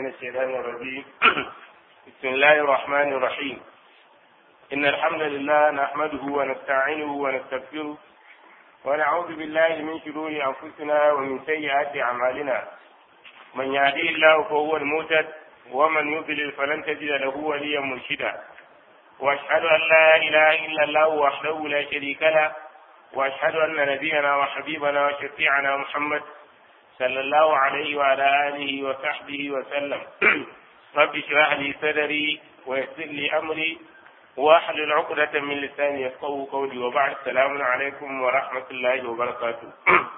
الشيطان الرجيم بسم الله الرحمن الرحيم إن الحمد لله نحمده ونستعينه ونستغفره ونعوذ بالله من شرور أنفسنا ومن سيئات أعمالنا من يهديه الله فهو المهتد ومن يضلل فلن تجد له وليا مرشدا وأشهد أن لا إله إلا الله وحده لا شريك له وأشهد أن نبينا وحبيبنا وشفيعنا محمد صلى الله عليه وعلى آله وصحبه وسلم رب اشرح لي صدري ويسر لي أمري واحلل عقدة من لساني يفقهوا قولي وبعد السلام عليكم ورحمة الله وبركاته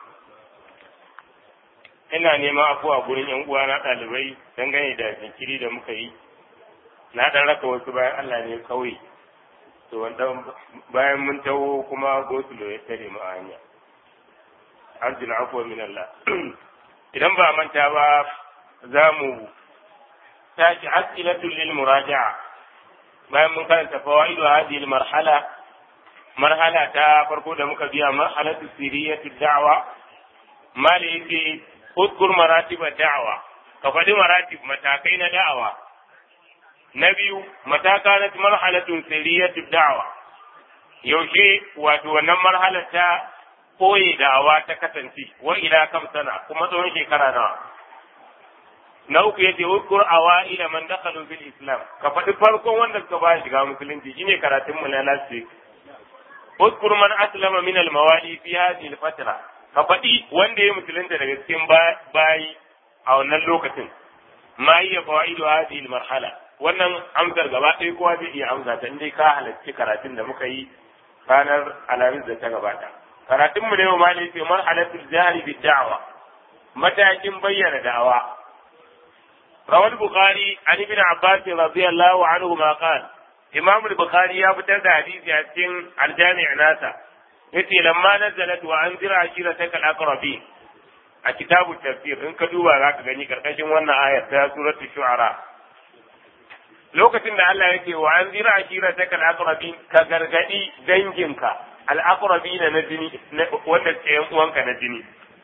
ina neman afuwa gurin yan uwa na ɗalibai dangane da jinkiri da muka yi na ɗan raka wasu bayan Allah ne kawai to wanda bayan mun taho kuma gosulo ya tare mu a hanya arjuna afuwa min Allah idan ba manta ba za mu tashi as'ilatul lil muraja'a bayan mun karanta fawaidu hadhihi al marhala marhala ta farko da muka biya marhalatu siriyatu da'wa mali yake udkur maratib da'wa ka faɗi maratib matakai na da'awa na biyu mataka na marhalatu siriyatu da'wa yaushe wato wannan marhalar ta koye da'awa ta kasance wa ila kam sana kuma tsawon shekara nawa na uku yace ukur awaila man dakhalu fil islam ka faɗi farkon wanda suka ba shiga musulunci shine karatun mu na last week ukur man aslama min al mawali fi hadhihi al fatra ka faɗi wanda ya musulunta daga cikin bayi a wannan lokacin ma hiya fawaidu hadhihi al marhala wannan amsar gaba ɗaya kowa zai iya amsa ta dai ka halarci karatun da muka yi ranar alhamis da ta gabata karatun mu ne wa mali ce marhalatul jahri bid da'wa matakin bayyana da'awa rawal bukhari an ibn abbas radiyallahu anhu ma qala imam al-bukhari ya fitar da hadisi a cikin al-jami' nasa yace lamma nazalat wa anzir ashirataka al-aqrabin a kitabu tafsir in ka duba zaka gani karkashin wannan ayar ta suratul shu'ara lokacin da Allah yake wa anzir ashirataka al-aqrabin ka gargadi danginka al'aqrabi na na jini wanda ke yan uwanka na jini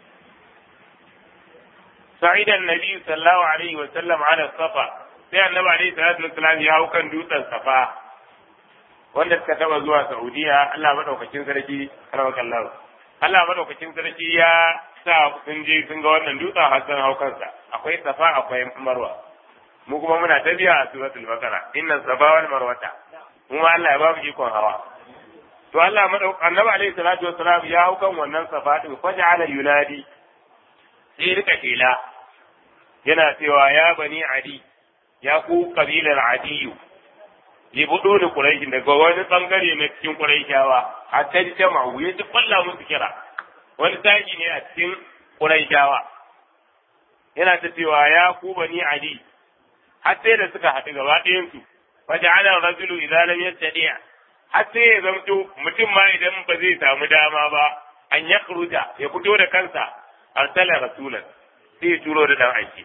sa'ida annabi sallallahu alaihi wa sallam ala safa sai annabi alaihi salatu wasallam ya hau kan dutsen safa wanda suka taba zuwa saudiya Allah madaukakin sarki karamakallahu Allah madaukakin sarki ya sa sun je sun ga wannan dutsen har sun hau kansa akwai safa akwai marwa mu kuma muna tabiya a suratul baqara inna safa wal marwata kuma Allah ya ba mu ikon hawa to Allah madau annabi alaihi salatu wassalam ya hau kan wannan safa din faja'ala yunadi sai rika kela yana cewa ya bani adi ya ku kabilar adiyu li budu da quraish daga wani bangare na cikin quraishawa a can jama'u ya ji kwalla musu kira wani taji ne a cikin quraishawa yana ta cewa ya ku bani adi har sai da suka haɗu gaba ɗayan su faja'ala rajulu idza lam yastadi' har sai ya zamto mutum ma idan ba zai samu dama ba an ya kuruta ya fito da kansa arsala rasulan sai ya turo da dan aiki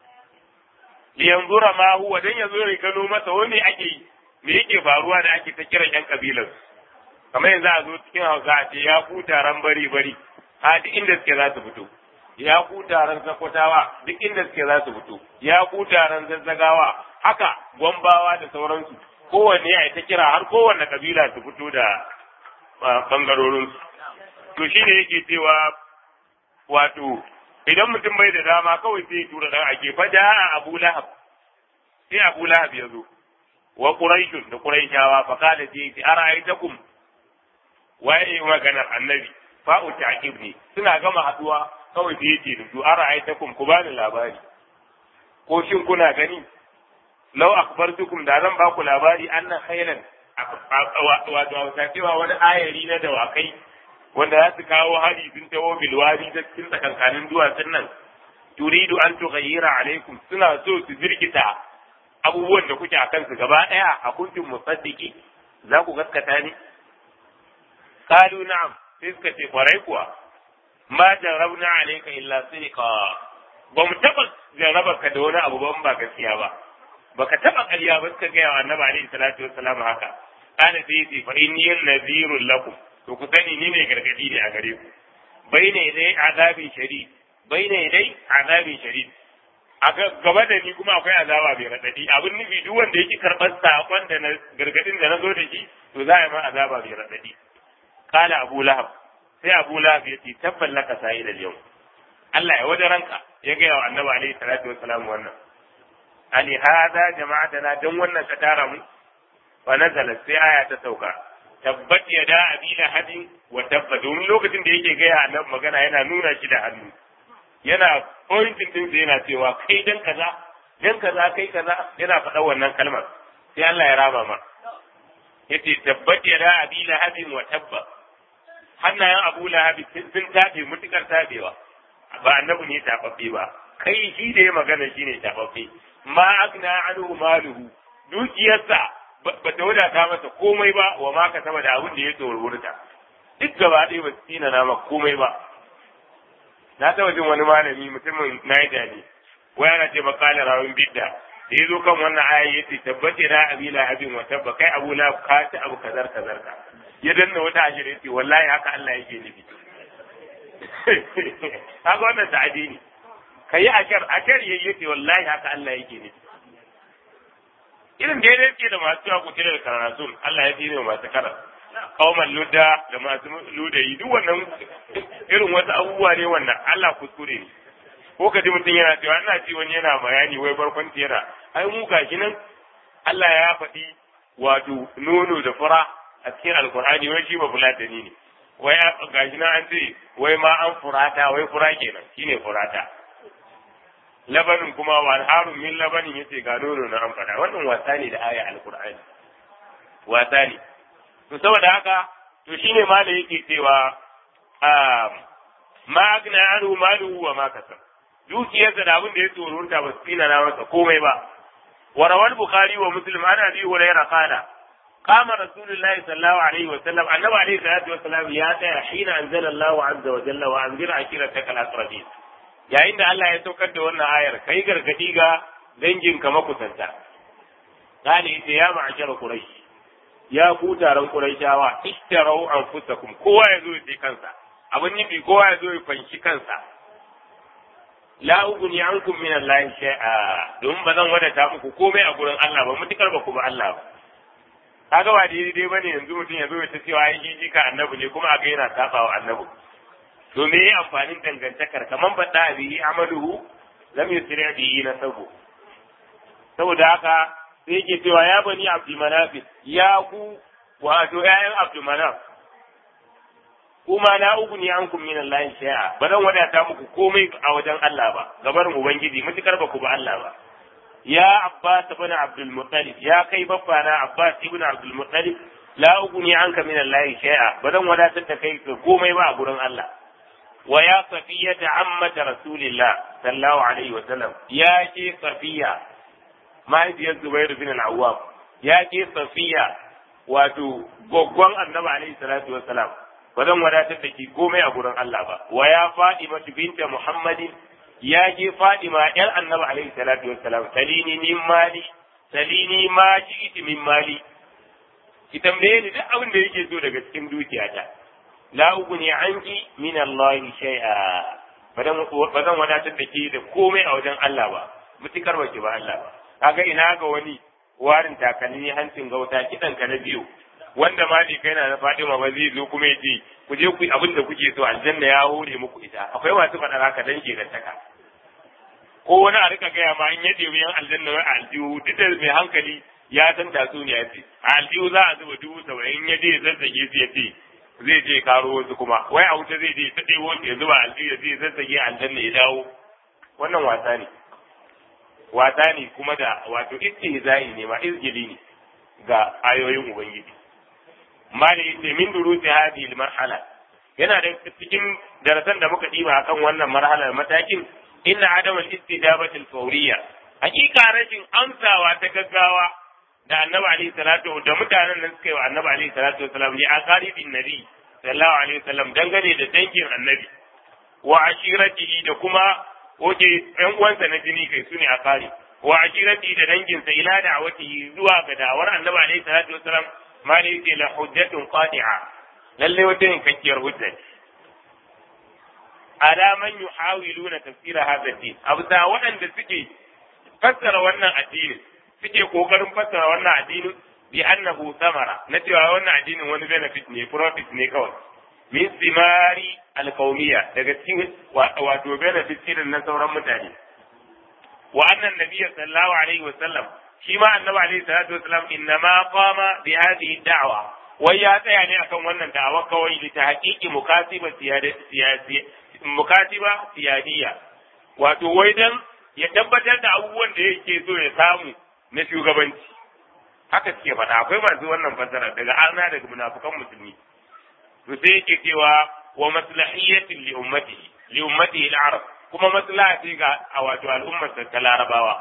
li yanzura ma huwa dan yazo ya gano masa wani ake yi me yake faruwa da ake ta kiran yan kabilan kamar yanzu a zo cikin hausa a ce ya ku taron bari bari a duk inda suke za su fito ya ku taron sakwatawa duk inda suke za su fito ya ku taron zazzagawa haka gwambawa da sauransu kowanne ya ta kira har kowanne kabila su fito da bangarorinsu. To shi ne yake cewa wato idan mutum bai da dama kawai sai ya tura dan ake faja a Abu Lahab. Sai Abu Lahab ya zo. Wa Quraishun da Quraishawa fa kada sai ce ara'aytakum waye maganar annabi fa'u ta'qib ne suna gama haduwa kawai sai yace da su ara'aytakum ku bani labari. Ko shin kuna gani lau akhbartukum da zan ba ku labari annan khailan wato a cewa wani ayari na dawakai wanda za su kawo hari sun tawo bilwari ta cikin tsakankanin duwatsun nan turidu an tughayyira alaikum suna so su jirkita abubuwan da kuke a kansu gaba daya a kuntum musaddiqi za ku gaskata ni qalu na'am sai suka ce kwarai kuwa ma jarabna alayka illa sidqa ba mu taba jarraba ka da wani abu ban ba gaskiya ba baka taba ƙarya ba suka gaya wa annabi alaihi salatu wassalam haka kana sai yace fa inni nadhirul lakum to ku sani ni ne gargadi ne a gare ku baina dai azabi shadid baina dai azabi shadid a gaba da ni kuma akwai azaba mai raɗaɗi abin nufi duk wanda yake karɓar saƙon da na gargaɗin da na zo da shi to za a yi ma azaba mai raɗaɗi kala abu lahab sai abu lahab ya ce tabban laka sa'i da yau Allah ya wajen ranka ya gaya wa annabi alaihi salatu wassalam wannan ali hada jama'atana dan wannan ka tara mu wa nazala sai aya ta sauka tabbat yada abi lahabin wa tabba domin lokacin da yake gaya annabi magana yana nuna shi da hannu yana pointing din sai yana cewa kai dan kaza dan kaza kai kaza yana faɗa wannan kalmar sai Allah ya raba ma yace tabbat yada abi lahabin wa tabba hannayen abu lahabi sun tabe mutukar tabewa ba annabi ne tababbe ba kai shi da ya magana shine tababbe ma agna anhu maluhu dukiyarsa ba ta wadata masa komai ba wa ma ka sama da abin da ya tsorurta duk gaba ɗaya ba su tina na maka komai ba na taɓa jin wani malami mutumin Niger ne wai ana ce makala rawin bidda da ya zo kan wannan aya ya ce tabbace na abila abin wa tabba kai abu la ka ci abu kazar kazar ka ya danna wata ashir ya ce wallahi haka Allah yake nufi haka wannan ta'adi ne kai ashar ashar yayi yace wallahi haka Allah yake nufi irin da ya ke da masu cewa kutire da karatun Allah ya tsine masu kara kauman ludda da masu ludayi duk wannan irin wasu abubuwa ne wannan Allah kuskure ne ko ka ji mutum yana cewa ina ci wani yana bayani wai barkwanci yana ai mu gashi nan Allah ya faɗi wato nono da fura a cikin alkur'ani wai shi ba fulatani ne wai gashi nan an ce wai ma an furata wai fura kenan shine furata labanin kuma wa harun min labanin yace ga nono na an faɗa wannan wasa ne da aya alkur'ani wasa ne to saboda haka to shine ma da yake cewa ma agna anhu maluhu wa ma kasab dukiyarsa da abin da ya tsorurta ba su tsina na masa komai ba wa rawal bukhari wa muslim an abi hurairah qala qama rasulullahi sallallahu alaihi wa sallam annabi alaihi salatu wa sallam ya tsaya hina anzala Allahu azza wa jalla wa anzir ashirataka al-aqrabin yayin da Allah ya saukar da wannan ayar kai gargadi ga dangin ka makusanta qala ita ya ma'ashara quraish ya ku taron quraishawa ishtarau anfusakum kowa ya zo ya kansa abin nufi kowa ya zo ya fanshi kansa la ugni ankum min Allah shay'a don ba zan wadata muku komai a gurin Allah ba mutukar ba ku ba Allah ba kaga ba daidai dai bane yanzu mutum ya zo ya ta cewa ai jiji ka annabi ne kuma a ga yana saba wa annabi to me yayi amfanin dangantakar kaman ba da bihi amaluhu lam yusri bihi nasabu saboda haka sai yake cewa ya bani abdul manaf ya ku wato ƴaƴan abdul manaf kuma na ugni ankum min Allah shay'a ba zan wadata muku komai a wajen Allah ba gabar ubangiji mutukar ba ku ba Allah ba ya Abbas ibn Abdul Muttalib ya kai baffa na Abbas ibn Abdul Muttalib la ugni anka min Allah shay'a ba zan wadatar da kai komai ba a gurin Allah wa ya safiyata ammata rasulillah sallallahu alaihi wa sallam ya ke safiya mahaifiyar Zubair bin al-Awwam ya ke safiya wato goggon annabi alaihi salatu wa salam ba zan wadatar da ki komai a gurin Allah ba wa ya Fadima binta Muhammadin ya je Fadima yar Annabi alaihi salatu wassalam salini min mali salini ma ji'ti min mali ki tambaye ni duk abin da yake so daga cikin dukiyata la ugni anki min Allah shay'a ba zan wadatar da ke da komai a wajen Allah ba mutukar ba ki ba Allah ba kaga ina ga wani warin takalmi hancin gauta kidan ka na biyu wanda ma bai kai na na Fatima ba zai zo kuma ya ce ku je ku yi abin da kuke so aljanna ya hore muku ita akwai masu faɗa haka dan ke taka ko wani a rika gaya ma in ya ɗebi yan aljanna wai aljihu duk da mai hankali ya san tatsuniya ce a aljihu za a zuba dubu saba'in ya je ya zazzage su ya ce zai je karo wasu kuma wai a wuce zai je ta ɗebo ya zuba aljihu ya je zazzage aljanna ya dawo wannan wasa ne wasa ne kuma da wato istihza'i ne ma izgili ne ga ayoyin ubangiji mali yace min durusi hadhihi almarhala yana da cikin darasan da muka diba akan wannan marhalar matakin inna adam al-istijabati al-fawriyya hakika rashin amsawa ta gaggawa da annabi alaihi salatu da mutanen nan suka yi wa annabi alaihi salatu wasalam li aqaribin nabi sallallahu alaihi wasallam dangane da dangin annabi wa ashiratihi da kuma oke ɗan uwansa na jini kai sune aqari wa ashiratihi da danginsa ila da'awatihi zuwa ga da'awar annabi alaihi salatu wasalam ma ne yake la hujjatun qati'a lalle wata yankakkiyar hujja ala man yuhawiluna tafsira hadha din abu da waɗanda suke fassara wannan addinin suke kokarin fassara wannan addinin bi annahu samara na cewa wannan addinin wani benefit ne profit ne kawai min simari alqawmiya daga cikin wato benefit irin na sauran mutane wa annan nabiyyu sallallahu alaihi wa sallam shi ma annabi alaihi salatu wa sallam innama qama bi hadhihi da'wa wai ya tsaya ne akan wannan da'awa kawai li tahqiqi mukasiba siyasi mukasiba siyadiyya wato wai dan ya tabbatar da abubuwan da yake so ya samu na shugabanci haka suke faɗa akwai masu wannan fasara daga arna daga munafukan musulmi to sai yake cewa wa maslahiyatin li ummatihi li ummatihi al-arab kuma maslaha ce ga a wato al'ummar ta larabawa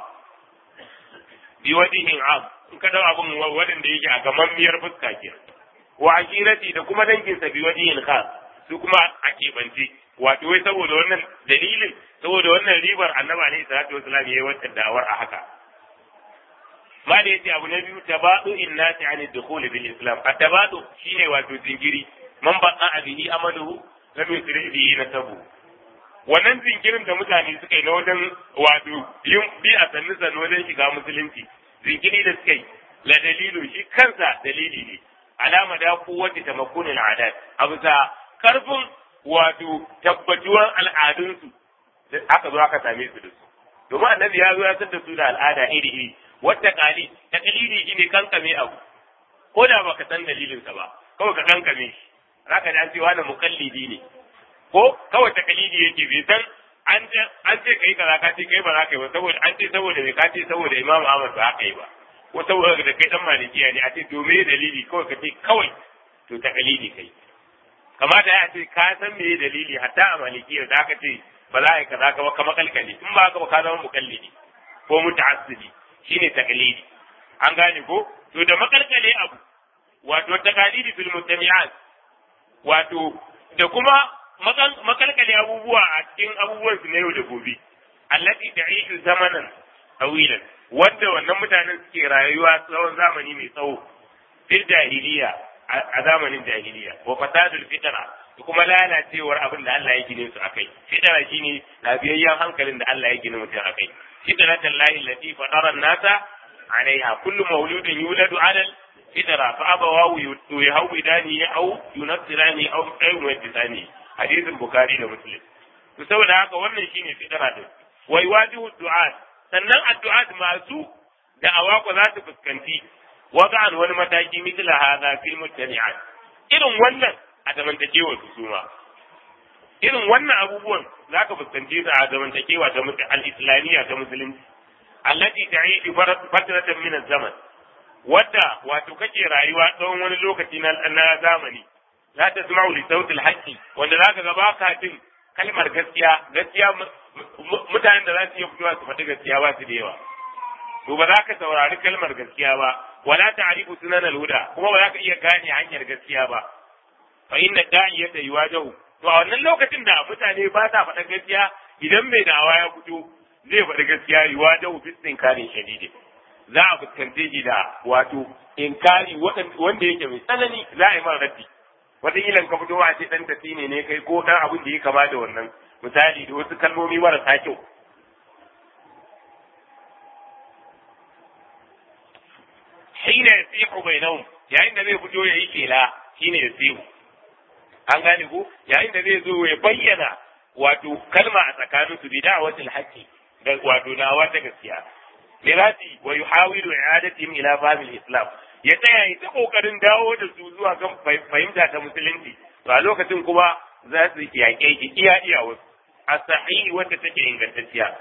bi wadihin am in ka dau abun wadanda yake a gamammiyar fuska ke wa ashirati da kuma danginsa bi wadihin khas su kuma a keɓance wato wai saboda wannan dalilin saboda wannan ribar annabi alaihi salatu wasalam yayi wata da'awar a haka ma da yace abu na biyu tabadu innati an dukhul bil islam at-tabadu shine wato zingiri man baqa bihi amaluhu lam yusri bihi nasabu wannan zingirin da mutane suka yi na wajen wato yin bi a sannu sannu wajen shiga musulunci zinkiri da suka yi la dalilu shi kansa dalili ne alama da kowace tamakkunin adat abu sa karfin wato tabbatuwar al'adunsu aka zo aka same su da su domin annabi ya zo ya san da su da al'ada iri iri wata kali ta dalili shi ne kankame abu ko da baka san dalilinsa ba kawai ka kankame shi zaka ji an ce wani mukallidi ne ko kawai ta kalidi yake bai san an ce an ce kai kaza ka ce kai ba za ka yi ba saboda an ce saboda me ka ce saboda Imam Ahmad ba ka yi ba ko saboda da kai dan malikiya ne a ce to me dalili kawai ka ce kawai to ta kalidi kai kamata ya ce ka san me dalili hatta a malikiya da aka ce ba za a yi kaza ka ba kama kalkali in ba haka ba ka zama mukallidi ko muta'assidi shine taqlidi an gane ko to da makalkale abu wato taqalidi fil mutami'at wato da kuma makalkale abubuwa a cikin abubuwan su na yau da gobe allati ta'ishu zamanan tawilan wanda wannan mutanen suke rayuwa tsawon zamani mai tsawo fil jahiliya a zamanin jahiliya wa fasadul fitra da kuma lalacewar abin da Allah ya gine su akai fitra shine lafiyayyen hankalin da Allah ya gine mutum akai fitratan lahi allati fatara nasa alaiha kullu mauludin yuladu ala fitra fa abawahu yuhawidani aw yunassirani aw yumaddisani hadisin bukhari da muslim to saboda haka wannan shine fitra din wa yuwajihu du'at sannan addu'at masu da awako za su fuskanci wada'an wani mataki mitla hadha fil mujtami'at irin wannan a zamantakewar su suma irin wannan abubuwan za ka fuskanci su a zamantakewa ta al-islamiyya ta musulunci allati ta'idu fatratan min zaman wadda wato kake rayuwa tsawon wani lokaci na zamani la tasma'u li sautil haqqi wanda zaka ga baka jin kalmar gaskiya gaskiya mutanen da za su iya fitowa su faɗi gaskiya ba su da yawa to ba za ka saurari kalmar gaskiya ba wala ta'rifu sunan al-huda kuma ba za ka iya gane hanyar gaskiya ba fa inna da'iyata yuwajahu to a wannan lokacin da mutane ba sa faɗa gaskiya idan mai da'awa ya fito zai faɗi gaskiya yuwajahu fi inkarin shadidi za a fuskante shi da wato inkari wanda yake mai tsanani za a yi mara raddi wataƙila ka fito a ce ɗan tafi ne ne kai ko ɗan abin da ya kama da wannan misali da wasu kalmomi marasa kyau hina yasihu bainahum yayin da zai fito ya yi kela shine yasihu an gane ko yayin da zai zo ya bayyana wato kalma a tsakanin su bi da'watil haqqi da wato dawa ta gaskiya lirati wa yuhawilu i'adatihim ila fahmil islam ya tsaya ya ta kokarin dawo da su zuwa kan fahimta ta musulunci to a lokacin kuma za su yaƙe ki iya iya wasu a sahihi wanda take ingantacciya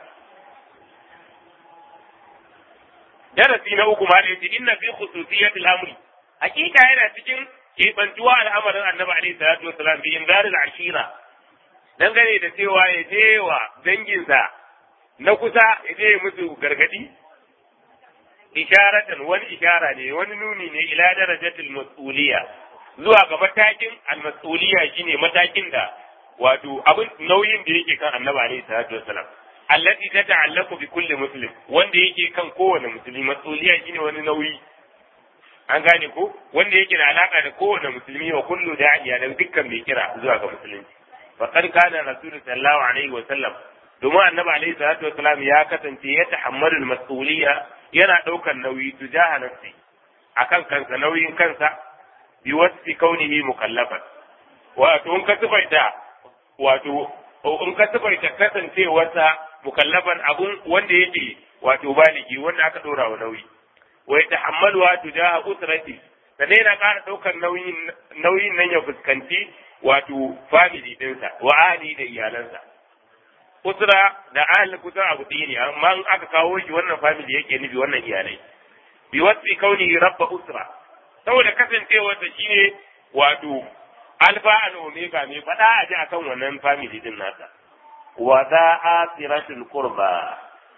darasi na uku ma da yace inna fi khususiyatil amri hakika yana cikin keɓantuwa al'amarin annabi alaihi salatu wasalam bi inzaril ashira dangane da cewa ya je wa danginsa na kusa ya je musu gargadi isharatan wani ishara ne wani nuni ne ila darajatil mas'uliyya zuwa ga matakin al-mas'uliyya shine matakin da wato abin nauyin da yake kan annabi alaihi salatu wasalam allati tata'allaqu bi kulli muslim wanda yake kan kowane musulmi mas'uliyya shine wani nauyi an gane ko wanda yake da alaka da kowane musulmi wa kullu da'iya da dukkan mai kira zuwa ga musulunci faqad kana rasul sallallahu alaihi wa sallam domin annabi alaihi salatu wasalam ya kasance ya tahammalu al-mas'uliyya yana daukar nauyi tujaha nafsi akan kansa nauyin kansa bi wasfi kaunihi mukallafan wato in ka tubaita wato in ka tubaita kasancewarsa mukallafan abun wanda yake wato baligi wanda aka dora wa nauyi wa yatahammaluha tujaha usrati sannan yana ƙara ɗaukar nauyin nauyin nan ya fuskanci wato family ɗinsa wa ahli da iyalansa usra da ahli kusan abu ɗaya ne amma in aka kawo shi wannan family yake nufi wannan iyalai bi wasfi kauni rabba usra saboda kasancewarsa shine wato alfa and omega mai faɗa a ji akan wannan family din nasa wa za asiratul qurba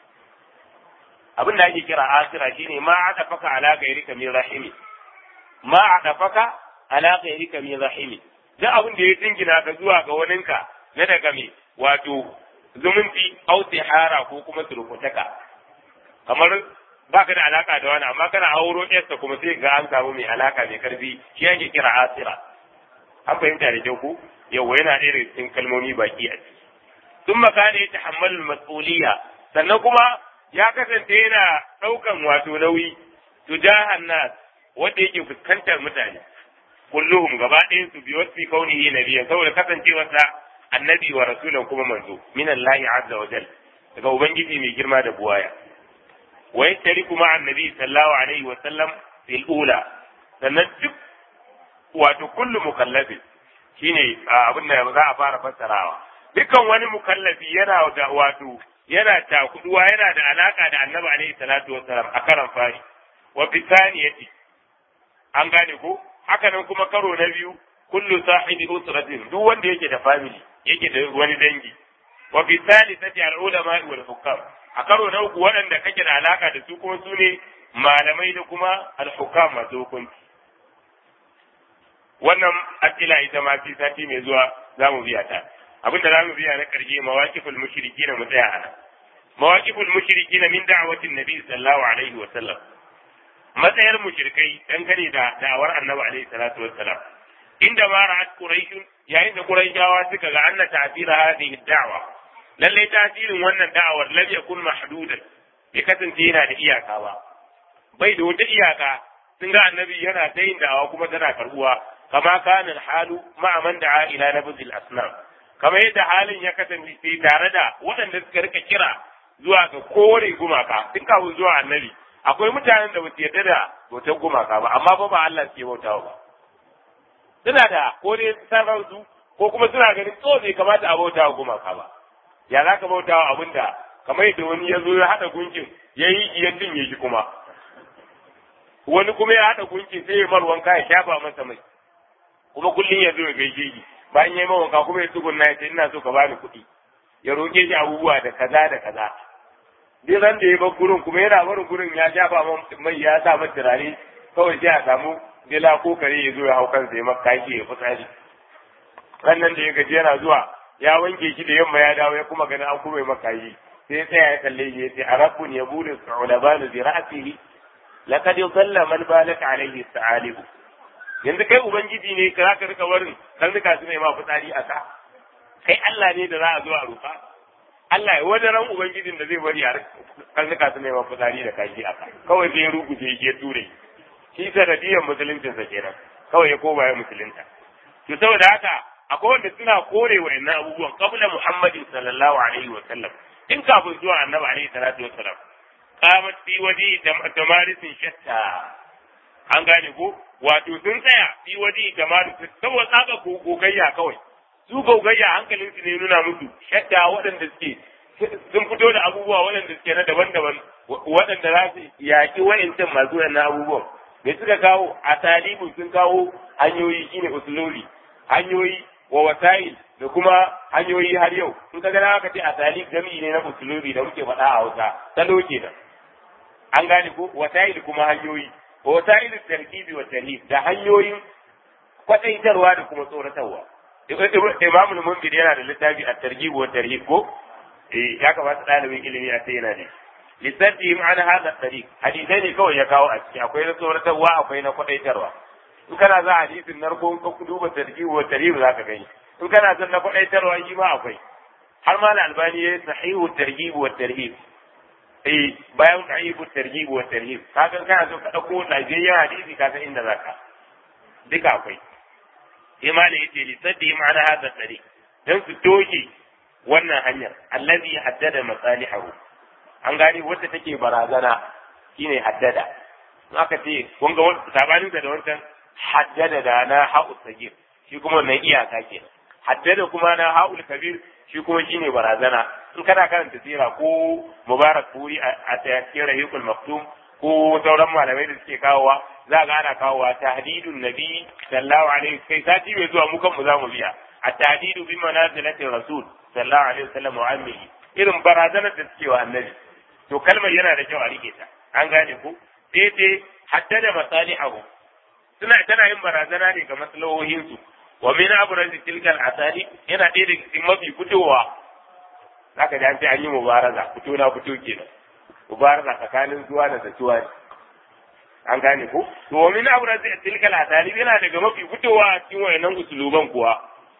abin da ake kira asira shine ma aka faka ala gairika min rahimi ma aka faka ala gairika min rahimi duk abin da ya jingina ka zuwa ga waninka na daga me wato zumunci au tihara ko kuma surukutaka kamar baka da alaka da wani amma kana auro yarsa kuma sai ga an samu mai alaka mai karfi shi yake kira asira an fahimta da kyau ku yawa yana ɗaya daga cikin kalmomi baki a ciki sun makana ya tahammalul mas'uliyya sannan kuma ya kasance yana ɗaukan wato nauyi tujahan nas wanda yake fuskantar mutane kulluhum gaba ɗayan su biyu wasu kaunihi nabiyya saboda kasancewarsa annabi wa rasulan kuma manzo min Allah azza wa jal daga ubangiji mai girma da buwaya wa yashtariku ma'a annabi sallallahu alaihi wa sallam fil ula sannan duk wato kullu mukallafin shine abin da za a fara fassarawa dukkan wani mukallafi yana da wato yana takuduwa yana da alaka da annabi alaihi salatu wassalam a karan fari wa bisaniyati an gane ko haka nan kuma karo na biyu kullu sahibi usratin duk wanda yake da family yake da wani dangi wa bisalisati al ulama wal hukam a karo na uku waɗanda kake da alaka da su kuma su ne malamai da kuma al hukam masu hukunci wannan asila ita ma fi sati mai zuwa za mu biya ta abin da za mu biya na ƙarshe mawaƙiful mushriki na mu tsaya a nan mawaƙiful mushriki na min da'awatin nabi sallallahu alaihi wa sallam matsayar mushrikai dangane da da'awar annabi alaihi salatu wa salam inda ma ra'at quraish yayin da quraishawa suka ga anna ta'thira hadhihi da'wa lalle tasirin wannan da'awar lam yakun mahdudan bai kasance yana da iyaka ba bai da wata iyaka sun ga annabi yana ta yin da'awa kuma tana karbuwa kama kana halu ma'a man da'a ila nabzil asnam kamar yadda halin ya kasance tare da waɗanda suka rika kira zuwa ga kore gumaka tun kafin zuwa annabi akwai mutanen da basu yarda da bautar gumaka ba amma ba ba Allah suke bautawa ba suna da ko dai sanar su ko kuma suna ganin tso bai kamata a bautawa gumaka ba ya za ka bautawa abin da kamar yadda wani ya zo ya haɗa gunkin ya yi ya cinye shi kuma wani kuma ya haɗa gunkin sai ya mar wanka ya shafa masa mai kuma kullum ya zo ya gaishe shi bayan ya yi wanka kuma ya tsugunna ya ce ina so ka bani kuɗi ya roƙe shi abubuwa da kaza da kaza duk ran da ya bar gurin kuma yana barin gurin ya shafa mai ya sa masa turare kawai sai a samu dila ko kare ya zo ya hau kansa ya maka shi ya fitsari rannan da ya gaji yana zuwa ya wanke shi da yamma ya dawo ya kuma ganin an kuma maka yi sai ya tsaya ya kalle shi ya ce arabun ya bude su'ulabanu bi ra'sihi laqad yusalla man balaka alayhi sa'alibu yanzu kai ubangiji ne ka zaka rika warin karnuka su ne ma fitsari a ka kai Allah ne da za a zo a rufa Allah ya wani ran ubangijin da zai bari a karnuka su ne ma fitsari da kashi a ka kawai zai ruguje ya ture shi sanadiyar musuluncinsa kenan kawai ya koma ya musulunta to saboda haka akwai wanda suna kore wa inna abubuwan qabla muhammadin sallallahu alaihi wa sallam in kafin zuwa annabi alaihi salatu wa sallam qamat fi waji tamarisin shatta an gane ko wato sun tsaya fi waji tamarisin saboda tsaka gogayya kawai su gogayya hankalin su ne nuna musu shatta waɗanda suke sun fito da abubuwa waɗanda suke na daban-daban waɗanda za su yaƙi wa'incan masu wannan abubuwan me suka kawo a talibu sun kawo hanyoyi shine usulori hanyoyi wa wasa'il da kuma hanyoyi har yau in ka gana aka ce a talib jami'i ne na usulori da muke faɗa a Hausa salo kenan an gane ko wasa'il kuma hanyoyi wa wasa'il tarkibi wa tarhib da hanyoyin kwadaitarwa da kuma tsoratarwa Imam al-Munzir yana da littafi a targhib wa tarhib ko eh ya kamata ɗalibin ilimi a sai yana da lissafi ma'ana hada tariq hadisai ne kawai ya kawo a ciki akwai na tsoratarwa akwai na kwadaitarwa in kana za hadisin narko ka duba tarjih wa tarhib zaka gani in kana son na faɗaitarwa shi ma akwai har ma albani ya sahihu targhib wa tarhib eh bayan sahihu targhib wa tarhib kaga kana so ka dauko lafiyayyen hadisi ka san inda zaka duka akwai sai ma da yace li saddi ma'ana hada tsari dan su doge wannan hanyar allazi haddada masalihu an gani wacce take barazana shine haddada in aka ce kun ga wani sabanin da wancan haddada da na ha'u sagir shi kuma wannan iyaka ke haddada kuma na ha'ul kabir shi kuma shine barazana in kana karanta sira ko mubarak kuri a cikin rahikul maktum ko sauran malamai da suke kawowa za ga ana kawowa tahdidun nabi sallallahu alaihi kai sati bai zuwa mu kanmu za mu biya a tahdidu bi manazilatin rasul sallallahu alaihi wasallam wa ammihi irin barazanar da suke wa annabi to kalmar yana da kyau a rike ta an gane ku sai dai haddada masalihu suna tana yin barazana ne ga maslahohinsu wa min abrazi tilka al-asali yana ɗaya daga cikin mafi fitowa zaka ji an ce an yi mubaraza fito na fito kenan mubaraza tsakanin zuwa da zatuwa ne an gane ko to wa min abrazi tilka al-asali yana daga mafi fitowa a cikin wayannan usuluban kuwa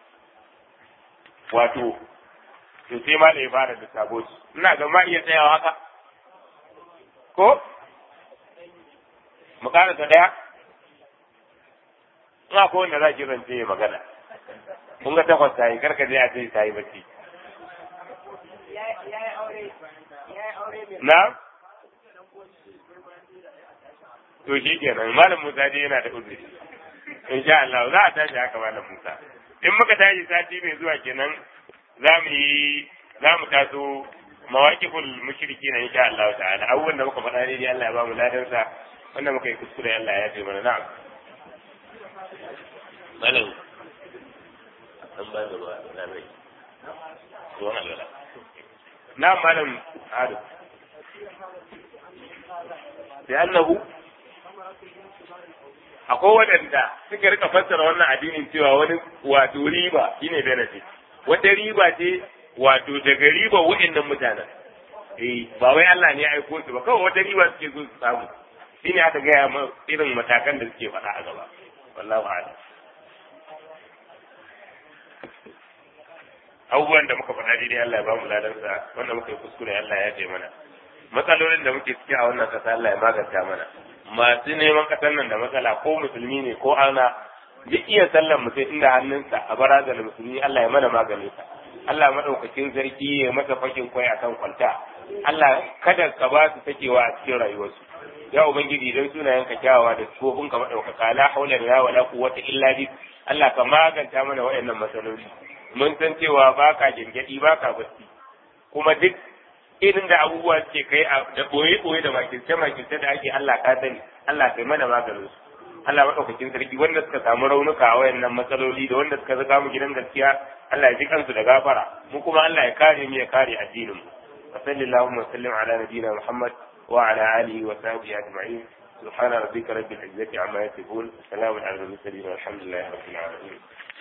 wato to sai ma da ya fara da sabo ina ga ma iya tsayawa haka ko mu karanta daya ina ko wanda za ki zance ya magana kun ga takwas ta yi karka je a ce ta yi bacci na to shi kenan malam musa dai yana da uzuri insha Allah za a tashi haka malam musa in muka tashi sati mai zuwa kenan za mu yi za mu taso mawaqiful mushriki na insha Allah ta'ala abubuwan da muka faɗa dai Allah ya ba mu ladansa wanda muka yi kuskure Allah ya ce mana na'am malam an ba da ruwa na mai ruwan alwala na malam adu da annahu akwai waɗanda suka rika fassara wannan addinin cewa wani wato riba shine benefit wata riba ce wato daga riba waɗannan mutanen eh ba wai Allah ne ya aiko su ba kawai wata riba suke so su samu shine aka gaya irin matakan da suke faɗa a gaba wallahu a'lam abubuwan da muka faɗa daidai Allah ya ba mu ladansa wanda muka yi kuskure Allah ya ce mana matsalolin da muke ciki a wannan ƙasa Allah ya maganta mana masu neman ƙasar nan da matsala ko musulmi ne ko ana duk iya sallan mutum inda hannunsa a barazar musulmi Allah ya mana maganin sa Allah madaukakin sarki ya masa fashin kwai akan kwalta Allah kada ka ba su sakewa a cikin rayuwarsu ya ubangiji dan sunayen ka kyawawa da tsofin ka madaukaka la haula wala quwwata illa bi Allah ka maganta mana waɗannan matsaloli mun san cewa baka gingadi baka bacci kuma duk irin da abubuwa suke kai da boye boye da makirce makirce da ake Allah ka sani Allah kai mana maganin su Allah madaukakin sarki wanda suka samu raunuka a wayannan matsaloli da wanda suka zaga mu gidan gaskiya Allah ya ji kansu da gafara mu kuma Allah ya kare mu ya kare addinin mu wa sallallahu wa sallim ala nabiyyina Muhammad wa ala alihi wa sahbihi ajma'in سبحان ربك رب العزة عما يصفون سلام على المرسلين والحمد لله رب العالمين